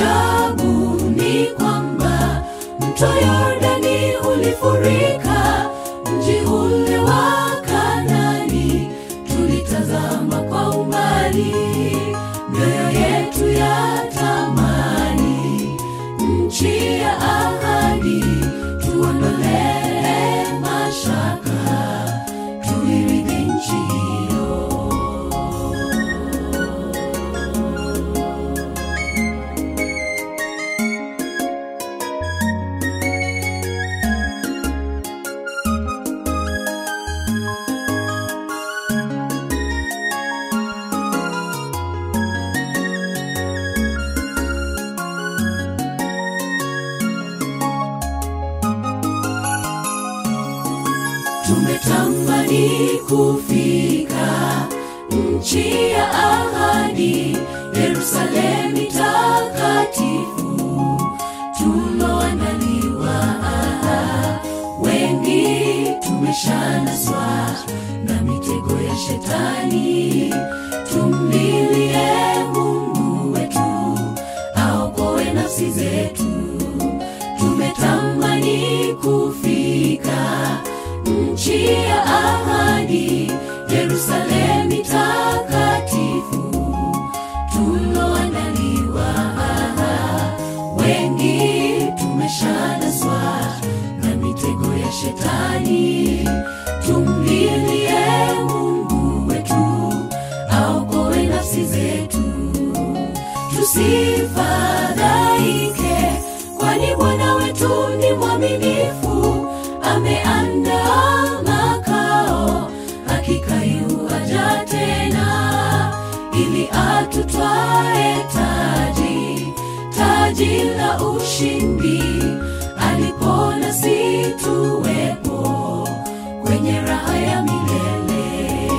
Ajabu ni kwamba mto Yordani ulifurika mji ule wa Kanani, tulitazama kwa umbali, mioyo yetu ya tamani nchi ya ahadi, tuondolee mashaka, tuirithi nchi hiyo. tumetamani kufika nchi ya ahadi, Yerusalemu takatifu tuloandaliwa. Wengi tumeshanaswa na mitego ya shetani, tumlilie Mungu wetu aokoe nafsi zetu. Tumetamani kufika nchi ya ahadi, Yerusalemu takatifu tuloandaliwa. Wengi tumeshanaswa na mitego ya shetani, tumlilie Mungu wetu aokoe nafsi zetu tusifadhaike, kwani Bwana wetu ni mwaminifu, ameandaa makao, hakika yuaja tena, ili atutwae taji, taji la ushindi, alipo nasi tuwepo kwenye raha ya milele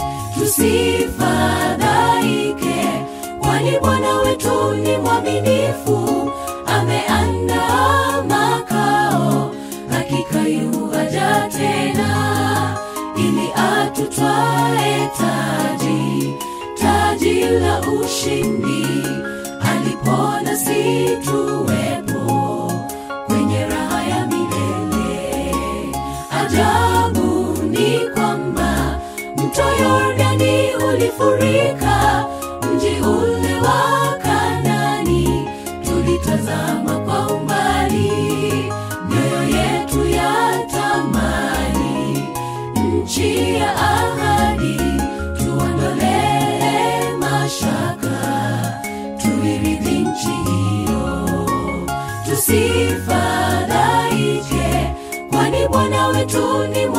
tusifadhaike, kwani Bwana wetu ni mwaminifu, ameandaa makao, hakika yuaja tena, ili atutwae taji, taji la ushindi, alipo nasi tuwepo kwenye raha ya milele. Ajabu ni kwamba mto Yordani ulifurika mji ule wa Kanani, tulitazama kwa umbali, mioyo yetu ya tamani nchi ya ahadi, tuondolee mashaka, tuirithi nchi hiyo tusifadhaike, kwani Bwana wetu ni